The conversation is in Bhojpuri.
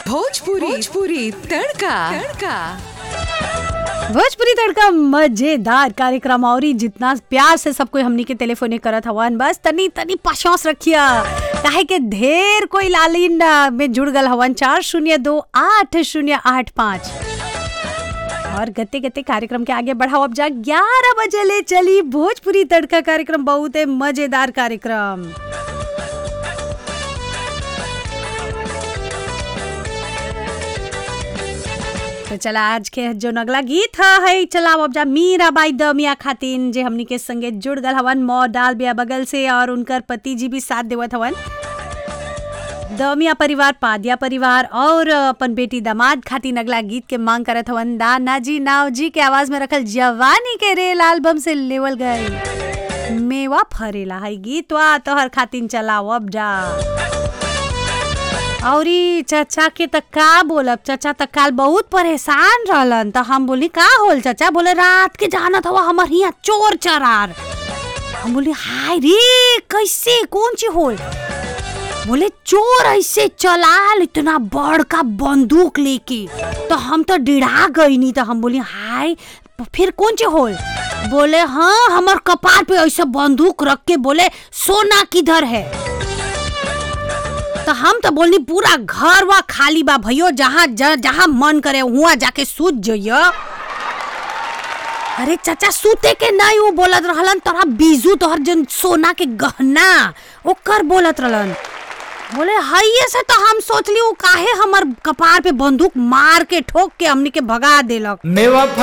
भोजपुरी भोजपुरी तड़का तड़का भोजपुरी तड़का मजेदार कार्यक्रम और ही जितना प्यार से सब कोई हमनी के टेलीफोने करत हवन बस तनी तनी पाशौस रखिया काहे के ढेर कोई लालिन आ, में जुड़ गल हवन चार शून्य दो आठ शून्य आठ पाँच और गते गते कार्यक्रम के आगे बढ़ाओ अब जा ग्यारह बजे ले चली भोजपुरी तड़का कार्यक्रम बहुत ही मजेदार कार्यक्रम तो चला आज के जो नगला गीत ह है चला अब जा मीरा बाई दमिया खातिन जे हमनी के संगे जुड़ गल हवन मौ डाल बिया बगल से और उनकर पति जी भी साथ देवत हवन दमिया परिवार पादिया परिवार और अपन बेटी दामाद खातिन अगला गीत के मांग करत हवन दाना जी नाव जी के आवाज में रखल जवानी के रेल एल्बम से लेवल गए मेवा फरेला है गीतवा तोहर खातिन चलाओ अब जा औरी चाचा के त का बोलब चाचा त काल बहुत परेशान रहलन त हम बोली का होल चाचा बोले रात के जानत हवा हमर हिया चोर चरार हम बोली हाय रे कैसे कौन ची होल बोले चोर ऐसे चलाल इतना बड़का बंदूक लेके तो हम तो डिड़ा गई नहीं तो हम बोली हाय फिर कौन ची होल बोले हाँ हमर कपार पे ऐसे बंदूक रख के बोले सोना किधर है तो हम तो बोलनी पूरा घर वा खाली बा भैयो जहाँ ज- जहाँ मन करे वहाँ जाके सूत जइयो अरे चाचा सूते के नहीं वो बोलत रहलन तोरा बीजू तोहर जन सोना के गहना ओकर बोलत रहलन बोले हइये से तो हम सोचली उ काहे हमर कपार पे बंदूक मार के ठोक के हमनी के भगा देलक मेवा